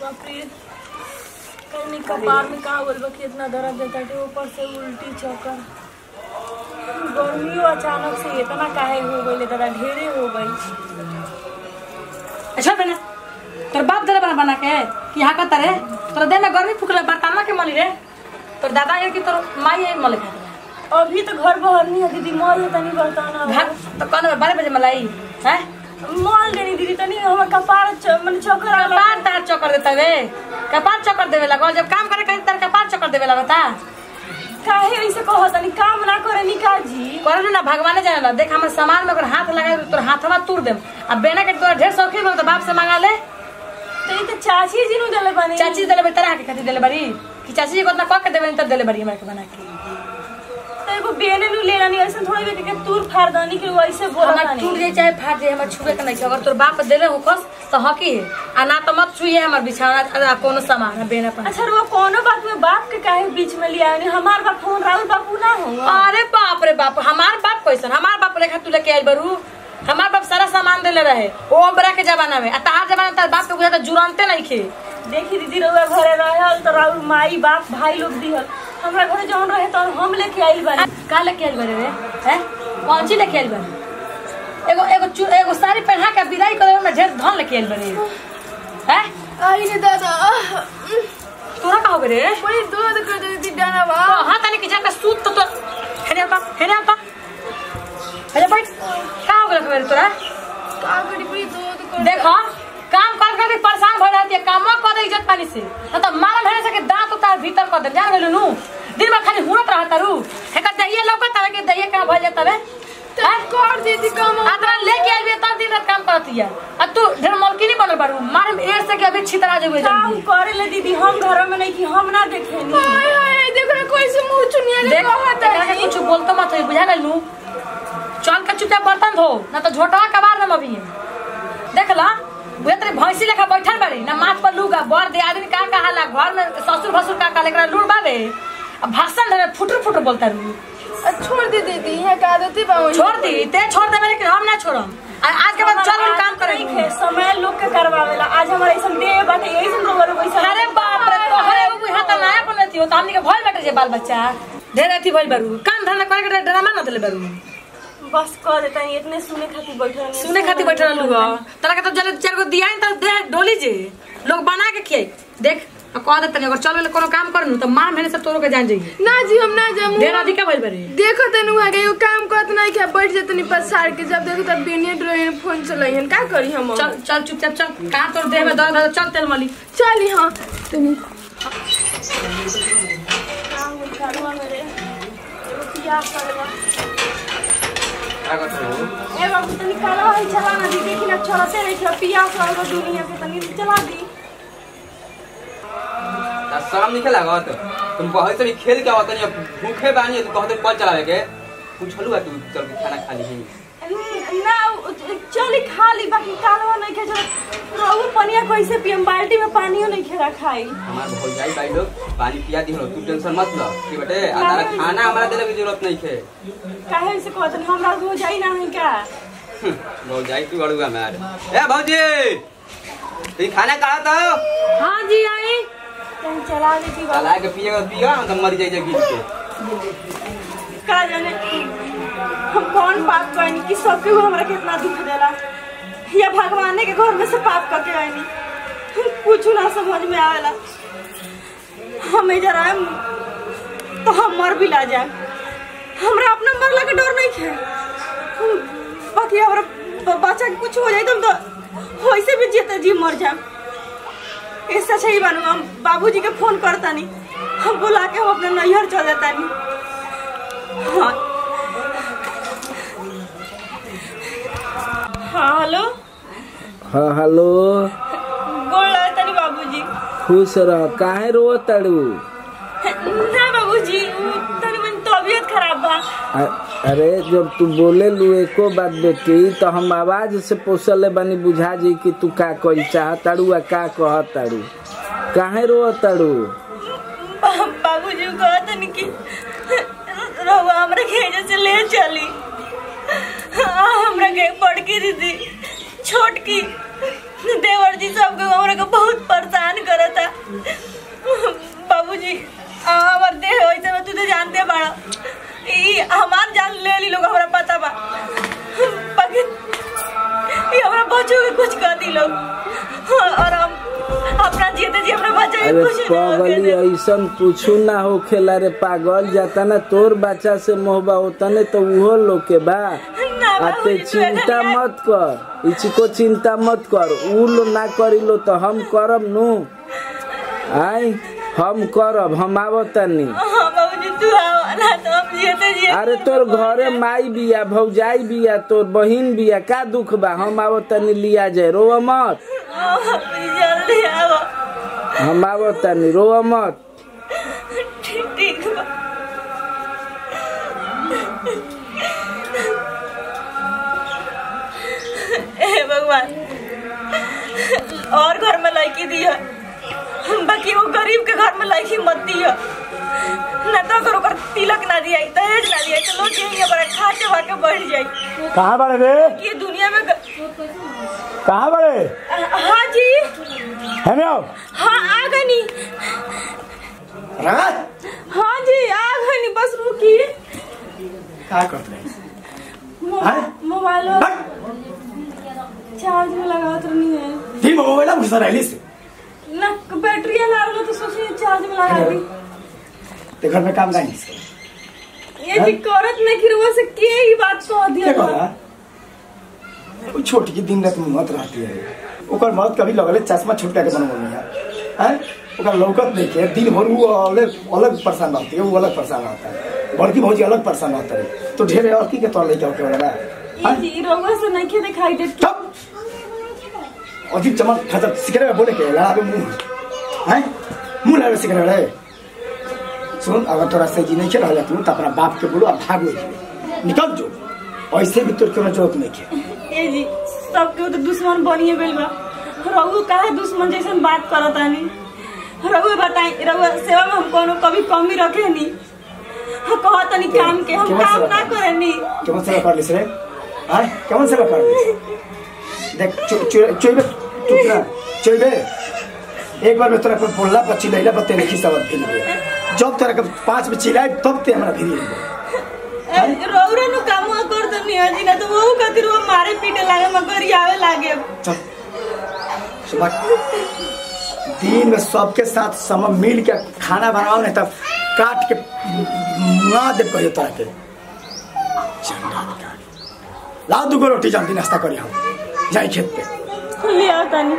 बाप रे कहीं कपार में कहाँ बोल कि इतना दर्द देता है ऊपर से उल्टी चक्कर गर्मियों अचानक से इतना काहे हो गई दादा ढेरे हो गई अच्छा बना तोर बाप दे बना बना के कि यहाँ का तरे तोर देह में गर्मी फुकले बर्ताना के मली रे तोर दादा ये कि तोर माई है मले खा अभी तो घर बाहर नहीं है दीदी मॉल है तनी बर्ताना भाग तो कौन बारह बजे मलाई है मॉल देनी दीदी तनी हमर कपार च- मन चक्कर आ कपार तार चक्कर देता वे कपार चक्कर देवे लगा जब काम करे कहीं तार कपार चक्कर देवे लगता काहे ऐसे कहो तनी काम ना करे निका जी करे ना भगवाने जाने ला देख हमर सामान में अगर हाथ लगा तोर हाथवा तूर देम अब बेना के तोरा ढेर शौकीन हो तो बाप से मांगा ले तो ये तो चाची जी नु देले बनी चाची देले बड़ी तरह के खातिर देले बड़ी कि चाची जी को उतना कह के देवे तब देले बड़ी हमरा के बना के तो एगो बेने नु लेला नहीं ऐसे थोड़ी देर के तूर फाड़ दनी कि वैसे बोला हमरा टूट जाए चाहे फाट जाए हमर छुए के नहीं छै। अगर तोर बाप देले हो कस तो हकी है आ ना तो मत छुइए हमर बिछाना आ कोनो सामान है बेना पर अच्छा वो कोनो बात में बाप के काहे बीच में लिया नहीं हमार बाप फोन राहुल बापू ना हो अरे बाप रे बाप हमार बाप कैसन हमार बाप लेखा तू लेके आइल बरू हमार बाप सारा सामान देले रहे ओ बड़ा के जमाना में आ तहार जमाना में तार बाप के बुझा तो जुरनते नहीं खे देखी दीदी रउआ घरे रहल तो राहुल माई बाप भाई लोग दिहल हमरा घरे जौन रहे तो हम लेके आइल बानी का लेके आइल बरे रे हैं कौन चीज लेके आइल बरे एगो एगो चू- एगो साड़ी पहना के विदाई करे में ढेर धन लेके आइल बरे हैं आई रे दादा तोरा का हो बरे बड़ी दर्द कर देती डाना बा हाँ तनी के जाके सूत तो तो हेने पा हेने पा अरे बैठ का हो गया मेरे तोरा का करी बड़ी दर्द कर देखो काम कर कर के परेशान भर जाती है काम कर दे इज्जत पानी से न तो मारा भेने से के दांत उतार भीतर कर दे जान गेलू नु दिन में खाली हुरत रहता रू हेका दहिए लौकत हवे के दहिए का भइल जाता रे हैं? कर देती काम आदरा लेके आइल बे तब दिन रात काम करती है आ तू ढेर मलकी नहीं बनल बारू मारे में एड़ से के अभी छितरा जेबे काम जल्दी करे ले दीदी हम घर में नहीं कि हम ना देखेनी हाय हाय देखो ना कोई से मुंह चुनिया ले देख कहत एकरा के है कुछ बोलतो मत होई बुझा गेलू चल के चुपचाप बर्तन धो ना तो झोटवा कबार दम अभी देख ला बुझे तेरे भैंसी लेखा बैठल बाड़ी ना माथ पर लूगा बड़ दे आदमी का का हाला घर में ससुर भसुर का का लेकरा लूड़ बावे अब भाषण देवे फुटर फुटर बोलता रू छोड़ दे देती है का देती बा वही। छोड़ दी ते छोड़ देवे लेकिन हम ना छोड़म आ- आज के बाद चल हम काम नहीं करेंगे खे समय लोग के करवावेला आज हमारे ऐसा दे बाटे यही से रोवर पैसा अरे बाप रे तोहरे एगो बुढ़ा त नया बनती हो त हमनी के भइल बाटे जे बाल बच्चा ढेर अथी भइल बारू काम धंधा करे के ड्रामा न देले बारू बस कर देता है इतने सुने खातिर बैठल नहीं सुने खातिर बैठल रहलू हो तोरा के तो जले चार गो दिया त दे डोली जे लोग बना के खियाई देख आ कह दे तनी अगर चल कोनो काम करनु त मार मेरे से तोरो के जान जाई ना जी हम ना जामू ढेर अधिका भइल बारे देखो तनु आ गई काम करत नहीं क्या बैठ जाते नहीं पसार के जब देखो तब बिनिया ड्राइंग फोन चलाइहन का करी हम चल चल चुपचाप चल का तोर देह में दर्द है तो चल तेल मली चली हां तनी काम करवा मेरे एगो पियास करवा क्या करते हो ए बाबू तनी कालवा है चला ना दी देखी ना चलते नहीं थोड़ा पियास वाला दुनिया के तनी चला दी ना शाम निकल लागत तुम बहुत से भी खेल के आवत नहीं भूखे बानी तू कहते कल चलावे के पूछलू तू चल के खाना खा ली ना चली खा ली बाकी कालवा नहीं खे चला रहू पनिया कैसे पियम बाल्टी में पानियो नहीं खेरा खाई हमार भौजाई भाई लोग पानी पिया दी तू टेंशन मत ल ठीक बेटे आ तारा खाना हमारा देले की जरूरत नहीं है काहे से कहत हमरा हो जाई ना है का भौजाई तू अड़ुआ मार ए भौजी तू खाना खा तो हां जी आई तनी चला दी की बात चला के पिएगा पिएगा हम तो मर जाइए गिर के का जाने हम कौन पाप कइनी कि सबके वो हमरा कितना दुख देला या भगवान के घर में से पाप करके आईनी कुछ ना समझ में आवेला हमें जरा तो हम मर भी ला जाए हमरा अपना मरला के डर नहीं खे बाकी हमरा ब- बच्चा के कुछ हो जाए तो हम तो वैसे भी जीते जी मर जाए इससे अच्छा ही बनू हम बाबूजी के फोन करता नहीं हम बुला के हम अपने नैहर चल जाता नहीं हाँ हाँ हेलो हाँ हेलो गोड़ लगा तनी बाबूजी खुश रह काहे रो तड़ू ना बाबूजी उ तनी मन तबीयत खराब बा अरे जब तू बोले लू एको बात बेटी तो हम आवाज से पोसले बनी बुझा जी कि तू का कही चाह तड़ू आ का कह तड़ू काहे रो तड़ू बा- बाबूजी कहा तनी कि रहुआ हमरा घेजे से ले चली हाँ, हमरा के बड़की दीदी छोटकी देवर जी सब के हमरा के बहुत परेशान कर अरे कुछ ना होके पगली दे। ऐसन कुछू ना होखेला रे पागल जाता ना तोर बच्चा से मोहबा होतने तो उहो लोग के बा ना आते बाबूजी, तू चिंता ऐसा मत कर इचको चिंता मत कर उ लो ना करी लो तो हम करब नु आई हम करब हम आवतनी हाँ बाबूजी तू आओ ना तो हम जियते जियते अरे तोर घरे माई बिया भौजाई बिया तोर बहिन बिया का दुख बा हम आवतनी लिया जाए रोव मत हाँ, बाबूजी जल्दी आओ हम आवतनी रोव मत ठीक ठीक बा हे भगवान और घर में लड़की दिया बाकी वो गरीब के घर में लड़की मत दिया ना तो अगर ओकर तिलक ना दिया दहेज ना दिया तो लोग यही बड़ा खा के खा के बढ़ जाए कहाँ बड़े रे ये दुनिया में ग... कहाँ बड़े हाँ जी है ना हाँ आ गई नी रंगा हाँ जी आ गई नी बस रुकी क्या करते हैं मो- हैं? मोबाइल हट! चार्ज में लगा तो नहीं है ती मोबाइल घुसा रही से ना बैटरी ना रहा तो सोचिए चार्ज में लगा दी ते घर में काम नहीं ये जी करत नहीं कि रुआ से के ही बात कह दिया क्या करा वो छोटी की दिन रात मत रहती है ओकर मौत कभी लगले चश्मा छुटका के बनवल नहीं है हैं? ओकर लौकत नहीं के दिन भर वो अलग अलग परेशान रहती है वो अलग परेशान रहता है बड़की भौजी अलग परेशान रहता है तो ढेर और की के तौर लेके होके वाला ये जी रुआ से नहीं के दिखाई दे ठप अजीब चमक खजब सिकरे में बोले के लड़ावे मुंह हैं मुंह लड़ावे सिकरे रहे सुन अगर तोरा से जी नहीं खेल रहा तू तो अपना बाप के बोलो और भाग ले निकल जो ऐसे भी तोर क्यों जरूरत नहीं के ये जी सबके तो दुश्मन बनिए गइल बा रघु काहे दुश्मन जैसे बात करत आनी रघु बताई रघु सेवा में हम कोनो कभी कमी रखे नी हम कहत नहीं काम के हम केवल काम सेवा ना कर। करे नी केमन सेवा कर लिस रे हाँ केमन सेवा कर लिस देख चोइबे टुकड़ा चोइबे एक बार में तोरा पर बोलला पर चिल्लाइला पर तेरे खिस्सा बात फिर जब तोरा के पांच में चिल्लाए तब ते हमरा फिर रौरा नु काम कर दनी अजी ना तो वो खातिर वो मारे पीटे लागे मगर आवे लागे चल सुबह दिन में सबके साथ सम मिल के खाना बनाओ नहीं तब काट के मुआ दे कहियो तोरा के चंगा निकाल। लाओ दुगो रोटी जल्दी नाश्ता करी हम जाई खेत पे ले आओ तनी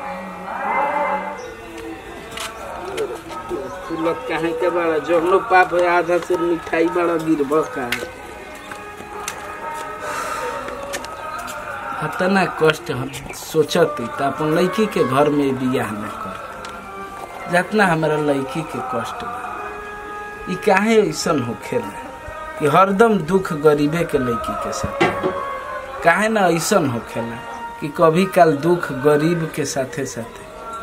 फूलत काहे के बड़ा जहनो पाप है आधा से मिठाई बड़ा गिरब का इतना कष्ट हम सोचत त अपन लड़की के घर में बियाह न कर जितना हमारा लड़की के कष्ट बा ई काहे ऐसन होखेला कि हरदम दुख गरीबे के लड़की के साथ काहे ना ऐसन होखेला कि कभी काल दुख गरीब के साथे साथे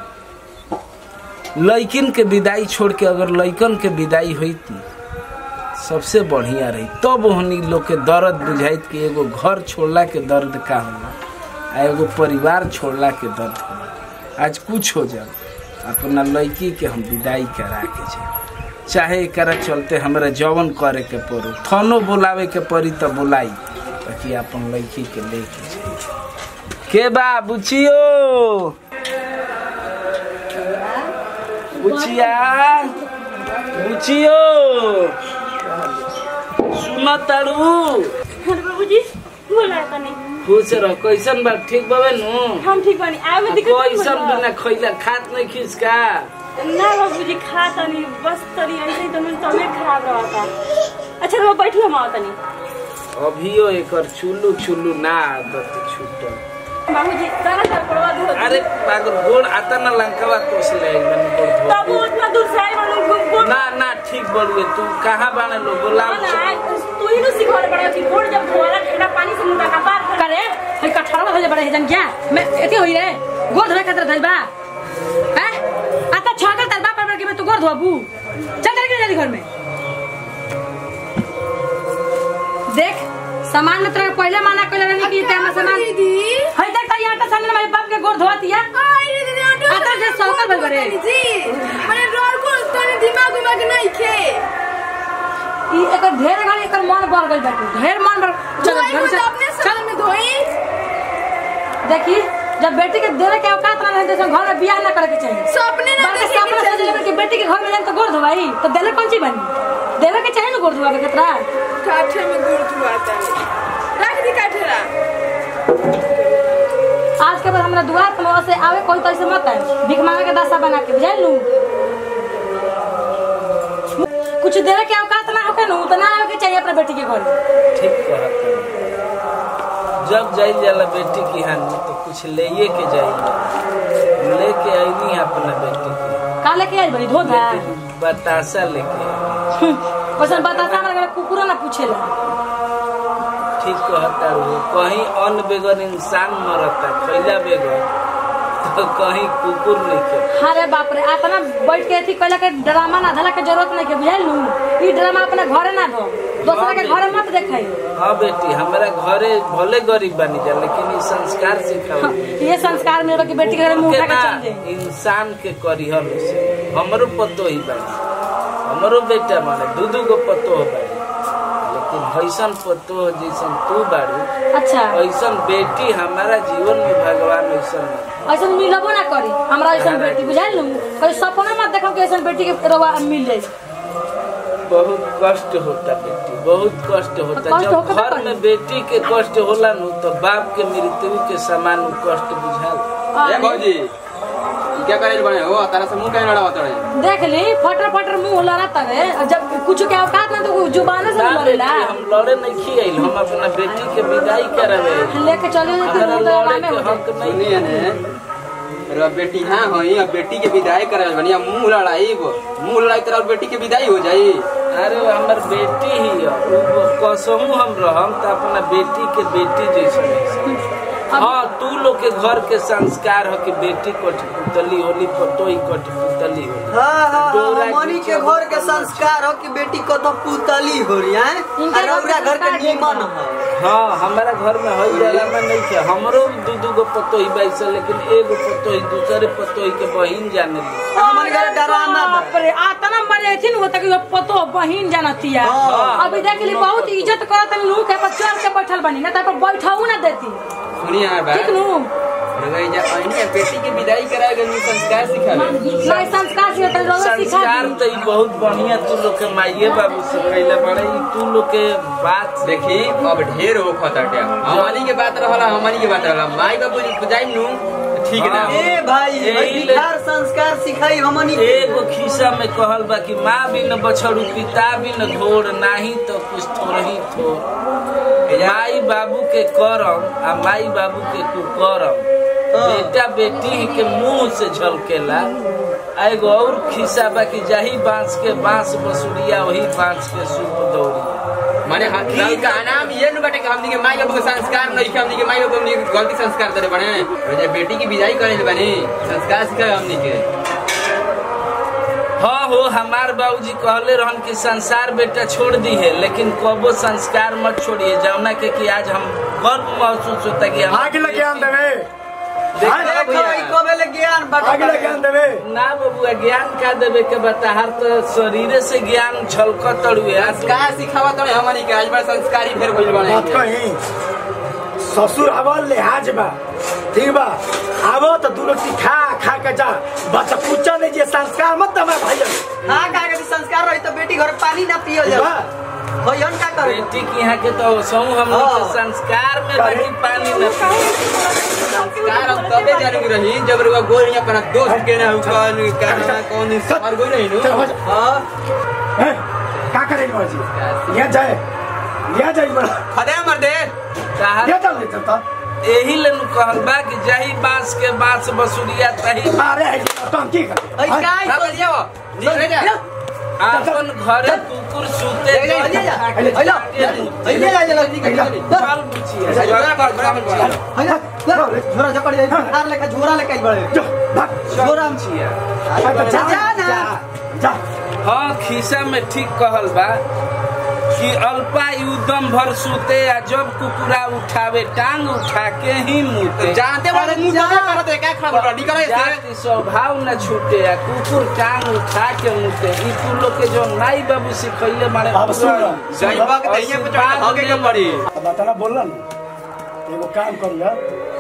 लड़किन के विदाई छोड़ के अगर लड़कन के विदाई हुई सबसे बढ़िया रही तब ओहनी लोग के दर्द बुझाइत कि एगो घर छोड़ला के दर्द का होला आ एगो परिवार छोड़ला के दर्द होला आज कुछ हो जाए अपना लड़की के हम विदाई करा के जाए चाहे एकरा चलते हमरा जवन करे के पड़ो थानो बुलावे के पड़ी तो बुलाई ताकि अपन लड़की के लेके जाए के बा बुचियो बुचिया बुचियो सुन तारू अरे बाबूजी बोला तनी खुश रह कैसन बा ठीक बाबे नु हम ठीक बनी आवे में दिक्कत नहीं कैसन होता। बिना खैला खात नहीं खिसका ना बाबूजी खा तनी बस तनी ऐसे ही तो मेरी तबीयत खराब रहता अच्छा रो बैठी हम आओ तनी अभियो एकर चुल्लू चुल्लू ना आदत छूटल बाबूजी तारा सर पड़वा दो अरे पागल गोड़ आता ना लंकावा कोस ले एकदम गोड़ धो तब वो उतना दूर से आई मालूम घूम घूम ना ना ठीक बड़ुए तू कहाँ बाने लो बोलाओ ना ना तू ही नु सिखवाले पड़ा कि गोड़ जब धोला ठंडा पानी से मुंह का पार कर करे हई कठड़ा में बड़े जन क्या मैं एते होई रे गोर धोए खातिर धइल बा हैं आता छाकर तर बाप पर के मैं तू गोर धोबू चल चल के जल्दी घर में देख सामान में तेरा पहले माना कइले रहनी कि ते में सामान दीदी हई देख तई आटा सामने मेरे बाप के गोर धोतिया आई दीदी ऑटो आता जे सौकर भल बरे जी मैंने डर को तने दिमाग उमाग नहीं खे ई एकर ढेर गाड़ी एकर मन बढ़ गइल बाटे ढेर मन बढ़ चल धोई घर में से तो अपने साल में धोई देखी जब बेटी के देवे के औकात ना रहे तो घर में बियाह ना करे के चाहिए सपने ना बाकी देखे सपना के सोच लेबे कि बेटी के घर में जाए तो गोड़ धोवाई तो देले कौन चीज बनी देवे के चाहिए ना गोड़ धोवा के कितना काठे में गुड़ धुआता है रख दी काठेरा आज के बाद हमरा दुआर पर से आवे कोई तो ऐसे मत आए भीख मांगे के दशा बना के बुझाई लू कुछ देवे के औकात ना होके नु तो ना आवे के चाहिए अपने बेटी के घर ठीक कहत है। जब जाई जाला बेटी की हानि तो कुछ लेके के जाई लेके आईनी अपना बेटी की का लेके आई बड़ी धोधा बतासा लेके आई। वैसे बताता हमरा घर कुकुरो ना पूछेला ठीक कहता हो कहीं अन्न बेगर इंसान मरता खैला बेगर तो कहीं कुकुर नहीं के अरे बाप रे अपना बैठ के अथी कहला के ड्रामा ना धला के जरूरत नहीं के बुझाई लू ई ड्रामा अपने घरे ना दो दूसरा के घरे मत देखाई हाँ बेटी हमारा घरे भले गरीब बनी जा लेकिन ई संस्कार सिखाओ ये संस्कार मेरे कि बेटी के घर मुंह के उठा के ना चल जाए इंसान के करिहल से हमरो पतो ही बानी हमरो बेटा माने दू दू गो पतो हो बानी लेकिन ऐसन पतो जैसन तू बाड़ी अच्छा ऐसन बेटी हमारा जीवन में भगवान ऐसन नहीं ऐसा मिलबो ना करी हमरा ऐसा बेटी बुझाई लू कहीं सपना मत देखो कि ऐसा बेटी के रवा मिल जाए बहुत कष्ट होता बेटी बहुत कष्ट होता कष्ट जब होता घर कहीं। में बेटी के कष्ट होला नु तो बाप के मृत्यु के समान उ कष्ट बुझाल ए भौजी ई क्या करे बने हो तारा से मुंह कहीं लड़ा होता है देख ली फटर फटर मुंह लड़ा तवे जब कुछ के औकात ना तो जुबान से ना बेटी लड़ेला हम लड़े नहीं खियाइल हम अपना बेटी के विदाई करावे लेके चले हमारा तो लड़े में के हो हक नहीं सुनिए ने रे बेटी हाँ होई अब बेटी के विदाई करे बनी अब मुंह लड़ाई मुंह लड़ाई तरह बेटी के विदाई हो जाई अरे हमर बेटी ही है उ कसमू हम रहम त अपना बेटी के बेटी जैसे नहीं हाँ तू लोग के घर के संस्कार हो कि बेटी कठपुतली होली पतोई कठपुतली होली हाँ हाँ डोरा हाँ मनी के खींचो। घर के संस्कार हो कि बेटी को तो पुतली हो रही है इनके घर रौरा के घर के संस्कार नीमन देखना। है हाँ हमारा घर में हई जाला में नहीं थे हमरो दू दू गो पतोही बैसे लेकिन एगो पतोही दूसरे पतोही के बहिन जाने ली हमारे घर डरामा बा। बाप रे आतना मरे थी वो तक पतो बहिन जानतिया हाँ। अभी देख ली बहुत इज्जत करत लू के पर चढ़ के बैठल बनी ना तो बैठाऊ ना देती सुनिए यार ठीक बात नु रगई जा अइनी बेटी के विदाई कराएगा नी संस्कार सिखावे नहीं संस्कार से तो रोज सिखा संस्कार दी तो ई बहुत बढ़िया तू लोग के माइये बाबू सिखैले बड़े ई तू लोग के बात देखी अब ढेर हो खतटे हमनी के बात रहला हमनी के बात रहला माई बाबू जी जाई नु ठीक ना हाँ। ए भाई यही भाई ले- बिहार संस्कार सिखाई हमनी के एगो खिस्सा में कहल बा कि माँ बिन बछड़ू पिता बिन घोर नाही तो कुछ थोड़ही थोर माई बाबू के करम आ माई बाबू के कुकरम बेटा बेटी के मुंह से झलकेला आ एगो और खिस्सा बा कि जाही बांस के बांस बसुरिया वही बांस के सूप दौड़िया माने हम का नाम ये न बटे कि हमनी के माई बाबू के संस्कार नहीं कि हमनी के माई बाबू हमनी के गलती संस्कार करे बने और जब बेटी की विदाई करे बने संस्कार सिखावे हमनी के हाँ हो हमार बाबूजी कहले रहन कि संसार बेटा छोड़ दी है लेकिन कबो संस्कार मत छोड़िए जौना के कि आज हम गर्व महसूस होता कि हम आगे लगे आन देवे हाँ, देखो ई कोबेले ज्ञान बटा आगे लगे आन देवे ना बबुआ ज्ञान का देवे के बता हर तो शरीरे से ज्ञान छलकत तड़ुए संस्कार सिखावा तो हमनी के आज बड़ा संस्कारी फेर भइल बने बात कही ससुर आवल लिहाज बा ठीक बा आवो तो दू रोटी खा खा के जा बच्चा पूछा नहीं जे संस्कार मत दमा भाई हाँ का के संस्कार रही तो बेटी घर पानी ना पियो जा बा होयन का करे बेटी के यहाँ के तो सौ हम लोग के हाँ। संस्कार में बड़ी पानी न संस्कार हम तबे जाने रही जब रुआ गोल नहीं अपना दोस्त के ना कौन कहना कौन सवार गोल नहीं चल हो नु जा हाँ हैं? का करे बाजी यहाँ जाए यहाँ जाए बड़ा खदे मर दे कहा यहाँ चल लेते तो यही ले नु कहल बा कि जाही बांस के बांस बसुरिया तही अरे है तो हम की कर ऐ काय ना बल जाओ निकल जा आपन घरे कुकुर सूते ले जा, ले जा। हेलो हेलो जा जल्दी निकल चल बुचिया जोरा कर बराबर कर हेलो झोरा जकड़ जाए हार लेके झोरा लेके आई बड़े जो भाग झोरा में बुचिया जा जा, जा ना। जा हाँ खिसा में ठीक कहल बा कि अल्पायुदम भर सूते आ जब कुकुरा उठावे टांग उठा के ही मुते जानते बारे मुंह जा। दबा करत है क्या खबर निकल ऐसे जाति स्वभाव न छूटे आ कुकुर टांग उठा के मुते ई तू लोग के जो नाई बाबू सिखैले मारे अब सुन। जई वक्त दैया पे चढ़ भागे के पड़ी अब बताना बोल ना एगो काम करिया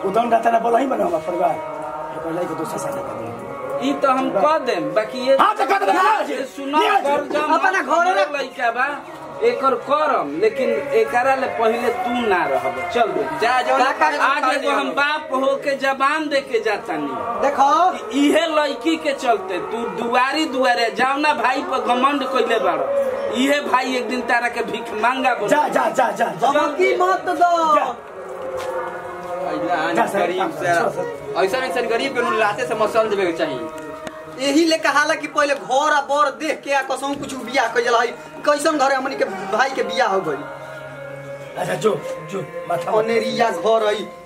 उदन रहता ना बोला ही बना हमारा परिवार ये पहले के दूसरा शादी कर दिया ई तो हम कह देम बाकी ये हाँ, तो कह देम, हाँ, जी। सुनो नहीं, जी। कर जम अपना घरे हमरो लइका बा एकर करम लेकिन एकरा ले पहले तू ना रहब चल बे जा जो आज एगो हम बाप हो के जबान दे के जातानी देखो इहे लड़की के चलते तू दुआरी दुआरे जावना भाई पर घमंड कइले बाड़ो इहे भाई एक दिन तारा के भीख मांगा बोल जा जा जा जा जा धमकी मत दो जा। जा सर, गरीब जा, से सर। ऐसा ऐसा गरीब के नु लाते से मसल देवे के चाहिए यही ले कहाला कि पहले घर आ बर देख के आ कसम कुछ बियाह कइल है कैसन घरे हमनी के भाई के बियाह हो गई अच्छा जो जो माथा अनेरिया घर है